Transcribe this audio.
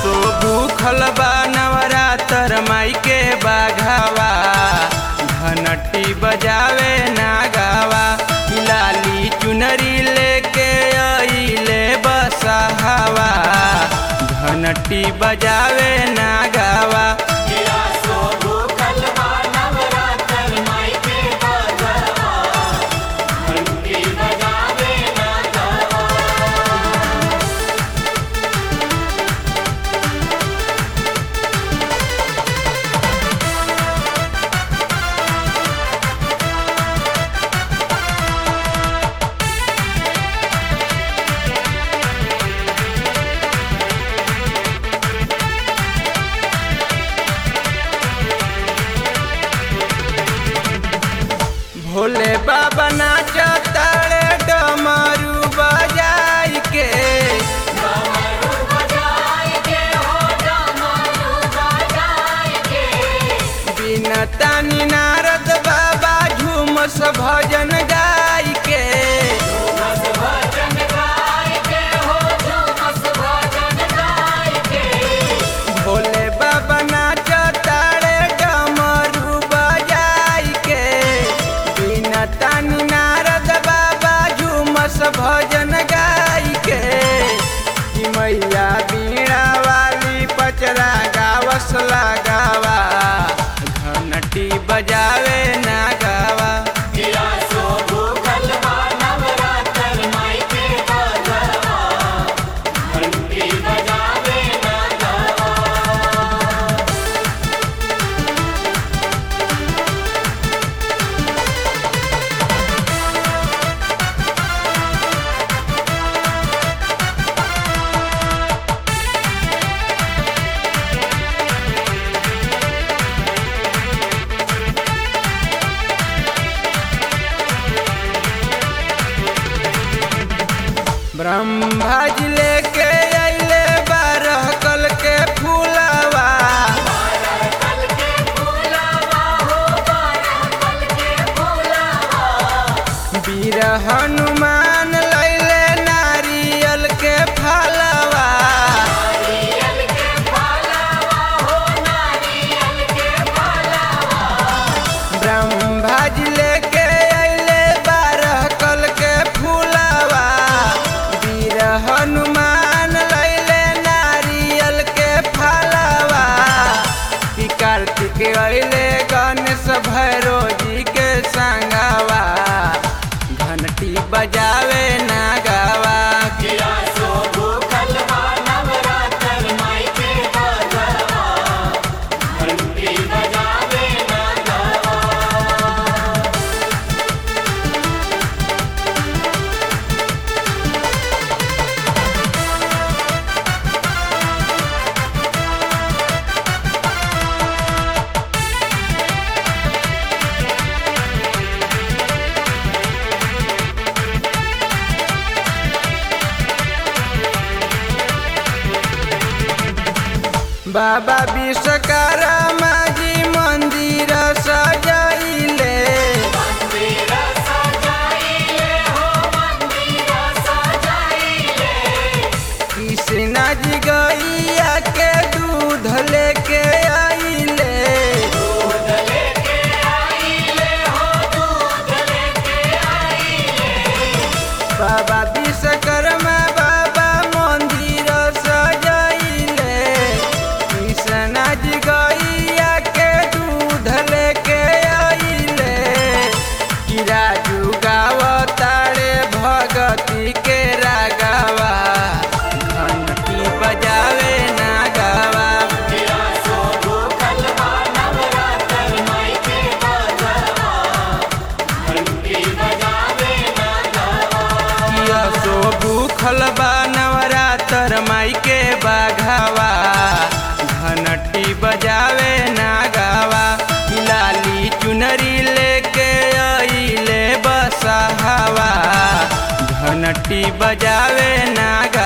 सो भूखल बा नवरातर माई के बाघावा घनटी बजावे ना गावा लाली चुनरी लेके अइले बसहावा घनटी बजावे ना गावा भोले बाबा नाचतारे डमरू बजाई के बिना तानी नारद बाबा झूमस भजन गाई के भोले बाबा नाचतारे डमरू बजाई के बिना तानी नारद बाबा झूमस भजन गाई के कि मैया बीणा वाली पचरा गावस लगावा घंटी बजावे ना गावा ब्रह्मा जी लेके अइले बारह कल के फूलवा वीर हनुमान लैले नारियल के फलवा ब्रह्मा जी लेके अइले बारह कल के फूलवा वीर हनुमान लैले नारियल के फलवा कि कार्तिक अइले गणेश भैरो जी के संगवा घंटी बजावे ना गावा बाबा विश्वकर्मा जी मंदिर सजैले कृष्णा जी गैया के दूध लेके आइले बाबा विश्वकर्मा बाबा मंदिर सजैले कृष्णा जी गैया के दूध लेके आइले कि राजू गावतारे भगती के रागावा घंटी बजावे ना गावा किया सो भूखल बा नवरातर माई के बाघावा घंटी बजावे ना गावा लाली चुनरी लेके अइले बसहावा घंटी बजावे ना गावा